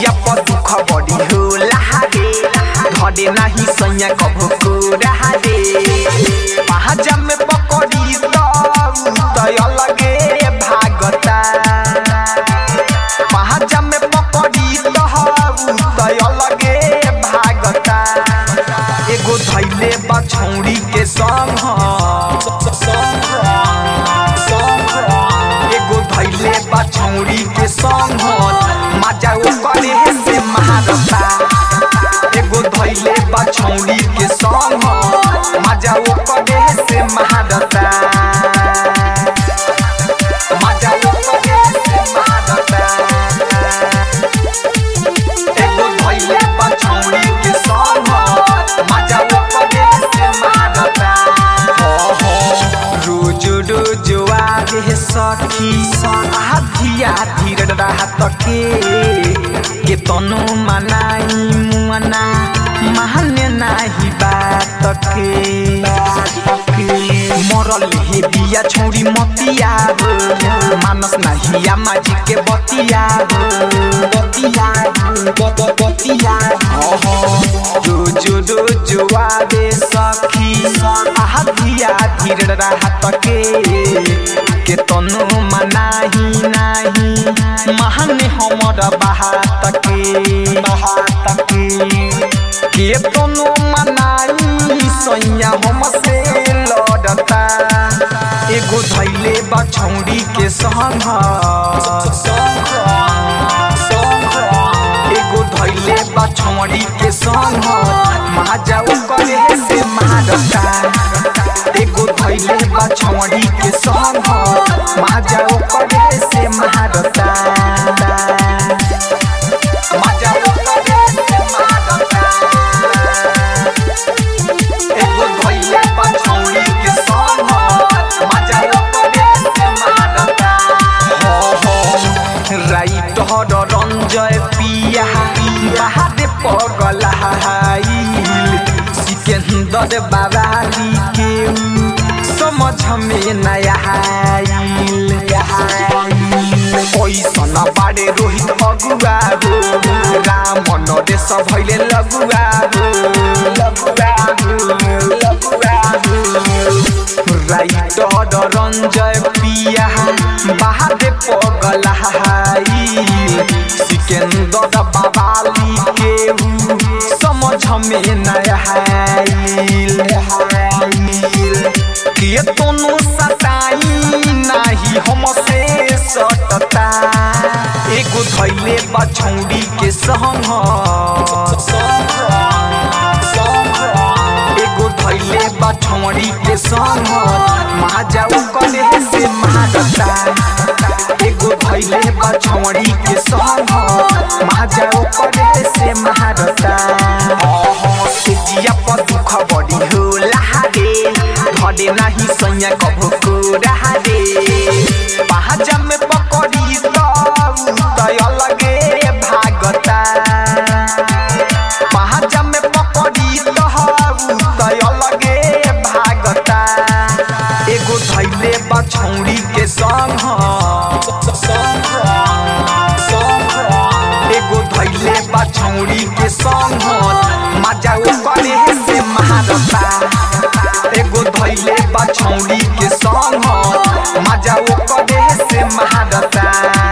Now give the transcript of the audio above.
जिया पर दुख बड़ी होला रे धरे नाही सैया कभो कोरा रे पहाजा में पकड़ी तो तय लगे भागता पहाजा में पकड़ी तो तय लगे भागता एगो धैले बा छौड़ी के संग एगो धैले बा छौड़ी के संग मजा ओकरे से मारता एगो धैले बा छौड़ी के संग मजा ओकरे से मारता मजा ओकरे से मारता एगो धैले बा छौड़ी के संग मजा ओकरे से मारता हो हो रोज रोज आगे सखी आधी आधी रात के के तनु मनाई मुअना माने नाही बात के मरल हे बिया छौरी मतिया हो मानस नाही आमा जी के बतिया हो बतिया बत बतिया हो हो रोज रोज आवे सखी आधी आधी रात के के तनु मनाही नाही महाने हमर बात के बात के के तनु मनाई सैया हमसे लड़ता एगो धैले बा छौड़ी के संग एगो धैले बा छौड़ी के संग माजा ओकरे से मारता एगो धैले बा छौड़ी के संग माजा ओकरे से मारता माजा ओकरे से मारता एगो धैले बा छौड़ी के संग माजा ओकरे से मारता हो हो राइट हर रंजय पिया बाहादे पगला हाइल सिकंदर बाबाली के समझ में नया आइल ऐसन बारे रोहित अगुआ हो राम नरेश भैले लगुआ हो लगुआ हो लगुआ हो राइटर रंजय पिया बाहादे पगला हाइल सिकंदर बाबाली के समझ में नया आइल के तोनु सताई नाही हमसे सटता एगो धैले बा छौड़ी के संग एगो धैले बा छौड़ी के संग माजा ओकरे से मारता एगो धैले बा छौड़ी के संग माजा ओकरे से मारता से जिया पर दुख बड़ी होला रे धरे नाही सैया कभो कोरा रे पहाजा में पकड़ी तो तय लगे भागता पहाजा में पकड़ी तो तय लगे भागता एगो धैले बा छौड़ी के संग एगो धैले बा छौड़ी के संग मजा ओकरे से मारता एगो धैले बा छौड़ी के संग मजा ओकरे से मारता